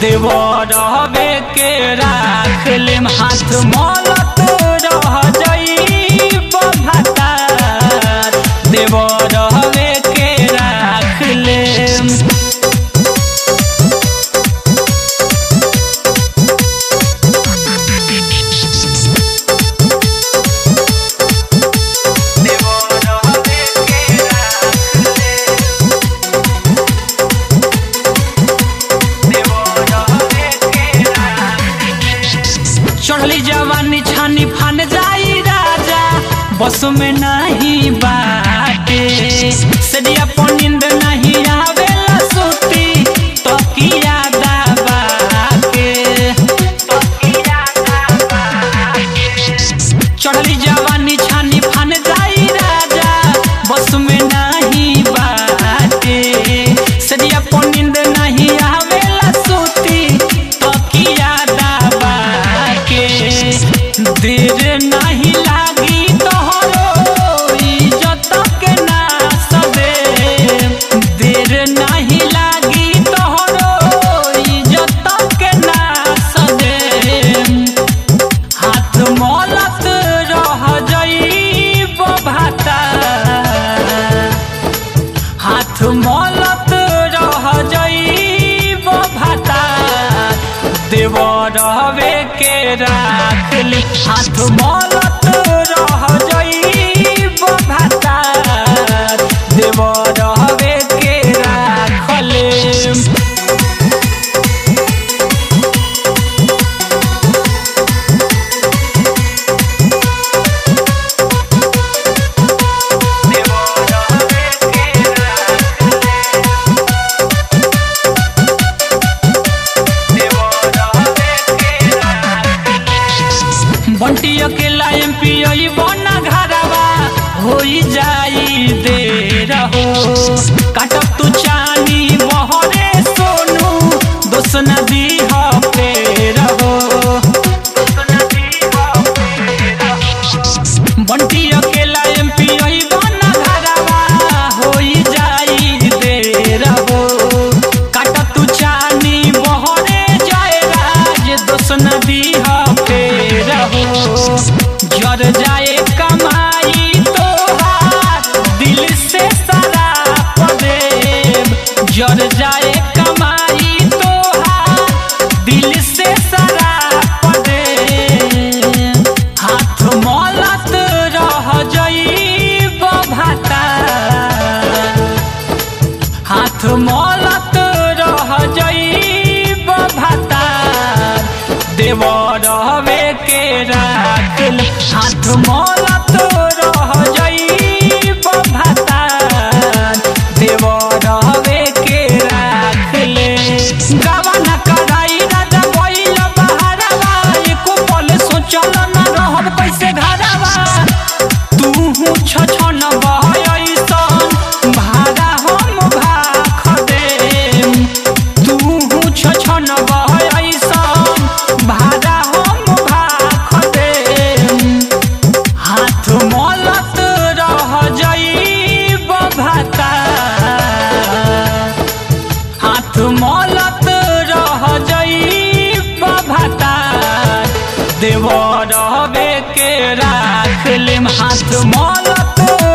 देवरवे के राख लेम हाथ मलत रह जईब भातार देवरवे के राख लेम देवरवे के राख लेम देवरवे के राख चढ़ली जवानी छानी फान जाई राजा बस में नहीं बाटे सदिया पर नींद नहीं आवेला सुती तो किया दाबा के तकिया दाबा के। चढ़ली जवानी छानी फान जाई राजा बस में नहीं बाटे सदिया पर नींद नहीं आवेला सुती तो किया दाबा के देर नहीं लागी तोहरो इज्जत के नाश दे देर नहीं लागी तोहरो इज्जत के नाश दे हाथ मलत रह जईब भाता हाथ मलत रह जईब भाता देव रहवे के राख ली हाथ मलत रह जईब भाता देव रहवे के राख लेम बंटी अकेला एम पी आई बना घरवा हो जाई दे रहो काटब तू चानी बहरे सोनू दोस नदी पे रहो बंटी अकेला एम पी आई बना घरवा हो जाई दे रहो काटब तू चानी बहरे जाए राज दोस नदी पे रहो जर जाए कमाई तोहार दिल से शराब देव जर जाए कमाई तोहार दिल से शराब देव हाथ मलत रह जईब भाता हाथ मलत रह जईब भाता देव रहवे के राख ले। हाथ मलत रह जईब भाता देव रहवे के राख ले गवन कराई राजा भइल बहारवा एको पल सोचल न रहब कैसे घरवा तू छछन बहयसन भाड़ा हम भाख देम तू छछन बहयसन भाड़ा हम भाख देम हाथ मलत रह जईब भाता हाथ मलत रह जईब भाता देव रहबे के राख लेम हाथ मलत